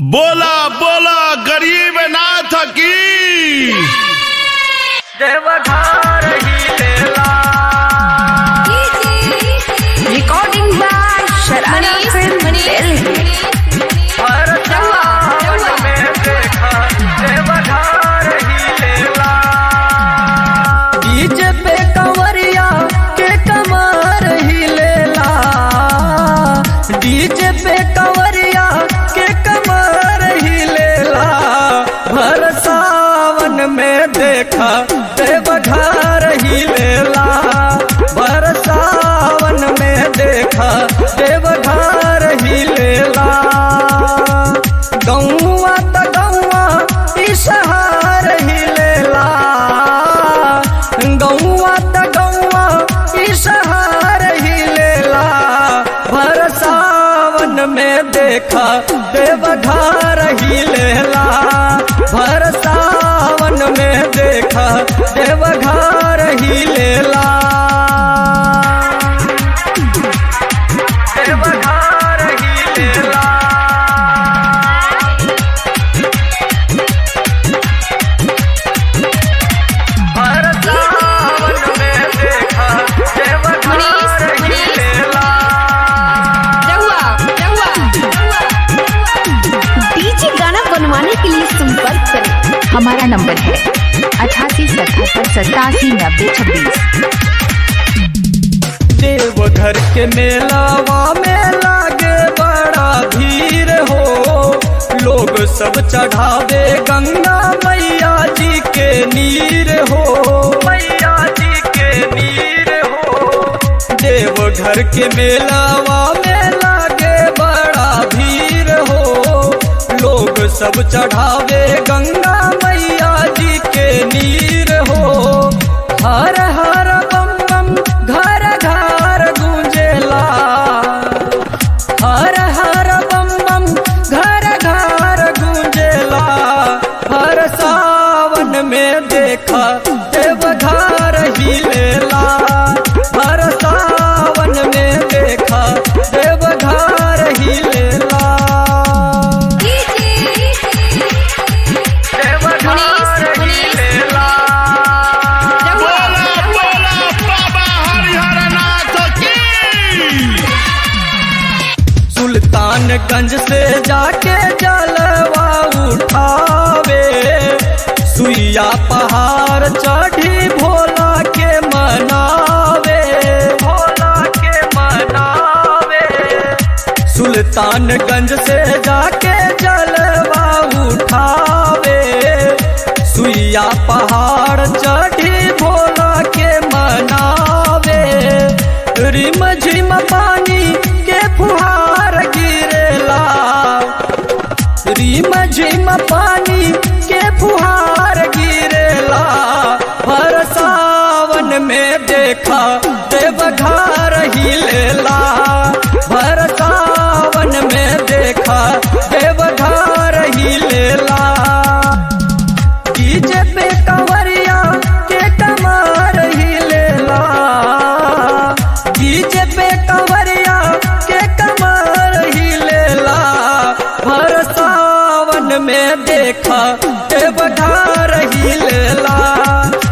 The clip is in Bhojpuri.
बोला बोला गरीब नाथ की देवघर ही लेला Recording by Sharana Film Delhi. हर जवान में देखा देवघर ही लेला डीजे पे कंवरिया के कमर ही लेला डीजे पे कंवरिया के कमर ही लेला भर सावन में देखा देवघर ही लेला भर सावन में देखा देवघर ही लेला गौआ त गौआ इसहार ही लेला गौआ त गौआ इसहार ही लेला भर सावन में देखा देवघर ही लेला भर सावन में देखा देवघर ही लेला देवघर ही लेला हर सावन में देखा देवघर ही लेला डीजे गाना बनवाने के लिए संपर्क करें हमारा नंबर है अठासी सतहत्तर सतासी नब्बे छब्बीस देवघर के मेलावा में लागे बड़ा भीड़ हो लोग सब चढ़ावे गंगा मैया जी के नीर हो मैया जी के नीर हो देवघर के मेलावा में लागे बड़ा भीड़ हो लोग सब चढ़ावे गंगा मैया जी के नीर हो हर हर बम बम घर घर गूंजेला हर हर बम बम घर घर गूंजेला हर सावन में देखा देवघर ही लेला हर सावन में देखा देवघर ही लेला देवघर ही लेला बोला बोला बाबा हरिहर नाथ की सुल्तानगंज से जाके जलवा उठावे सुइया पहाड़ चढ़ी भोला के मनावे भोला के मनावे सुल्तानगंज से जाके जलवा उठावे सुइया पहाड़ चढ़ी भोला के मनावे रिम झिम पानी के फुहार गिरेला रिम झिम पानी के फुहार गिरेला भर सावन में देखा देवघर ही लेला भर सावन में देखा देवघर ही लेला डीजे पे कंवरिया के कमर ही लेला डीजे पे कंवरिया के कमर ही लेला भर सावन में देखा देवघर ही लेला